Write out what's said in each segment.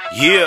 Yeah.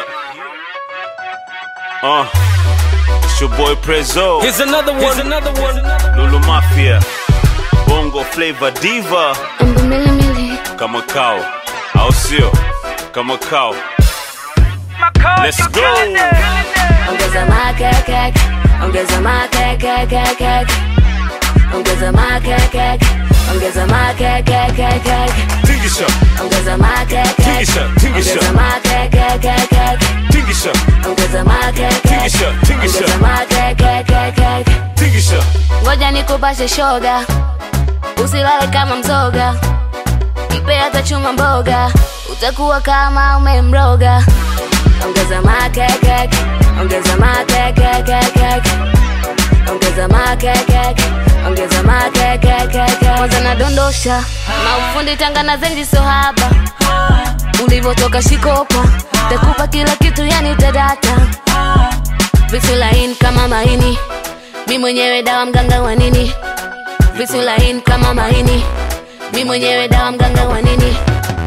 Uh. It's your boy Prezzo. Here's another one. Here's another one. Lulu Mafia. Bongo Flavor Diva. Embu mili mili, Kama kao. Au sio? Kama kao. Let's go. ongeza makeke, ongeza makeke, ongeza makeke, ongeza makeke, Tingisha. ongeza makeke, Tingisha. Tingisha. ongeza makeke, Tingisha. ongeza makeke, Tingisha. Tingisha. ongeza makeke. Tingisha. Ngoja nikupashe shoga, usilale kama mzoga, mpe hata chuma mboga, utakuwa kama umemroga. Ongeza makeke, ongeza makeke, ongeza makeke, ongeza makeke. Kwanza nadondosha maufundi Tanga na zenji sohaba, ulivyotoka shikopa, takupa kila kitu yani utadata, vitu laini kama maini mi mwenyewe dawa mganga wa nini vitu laini kama maini mi mwenyewe dawa mganga wa nini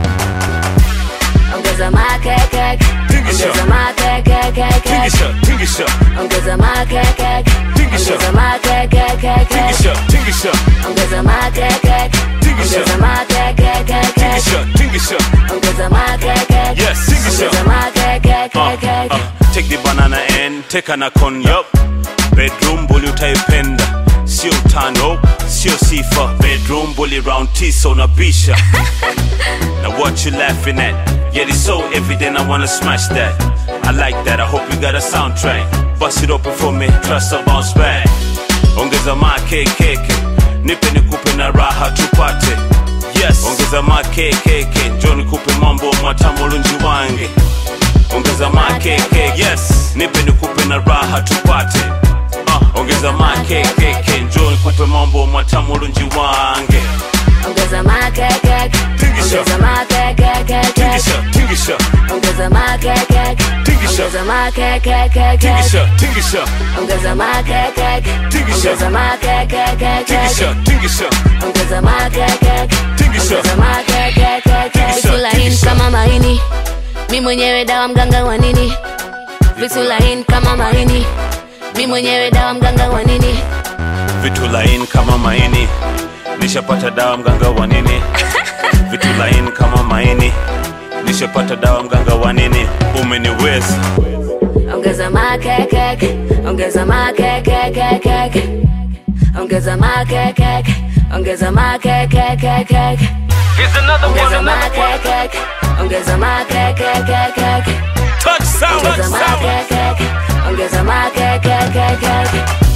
ongeza makeke Tingisha. ongeza makeke Tingisha. Tingisha. ongeza makeke Tingisha. ongeza makeke Tingisha. Tingisha. ongeza makeke Tingisha. ongeza makeke Tingisha. Tingisha. ongeza makeke Yes, tingisha. ongeza makeke Uh, uh, take the banana and take an con yup bedroom bully utaipenda sio utano sio sifa bedroom bully round tisa unabisha now what you laughing at yeah it's so evident i wanna smash that i like that i hope you got a soundtrack bust it open for me trust a bounce back ongeza makekeke nipe nikupe na raha tupate yes ongeza makekeke njo nikupe mambo matamu lunji wange ongeza makekeke yes nipe nikupe na raha tupate uh, ongeza makekeke njo nikupe mambo matamu lunji wange ongeza makeke Tingisha. ongeza makeke tingisha tingisha ongeza makeke Tingisha. ongeza makeke tingisha tingisha ongeza makeke Tingisha. ongeza makeke tingisha tingisha ongeza makeke Tingisha. ongeza makeke Tingisha. vitu laini Tingisha. kama maini mi mwenyewe dawa mganga wa nini vitu laini kama maini mi mwenyewe dawa mganga wa nini vitu laini kama maini nishapata dawa mganga wa nini vitu laini kama maini nishapata dawa mganga wa nini umeniweza ongeza makeke ongeza makeke ongeza makeke ongeza makeke Here's another one. ongeza Another one. makeke ongeza makeke touch sound ongeza makeke ongeza makeke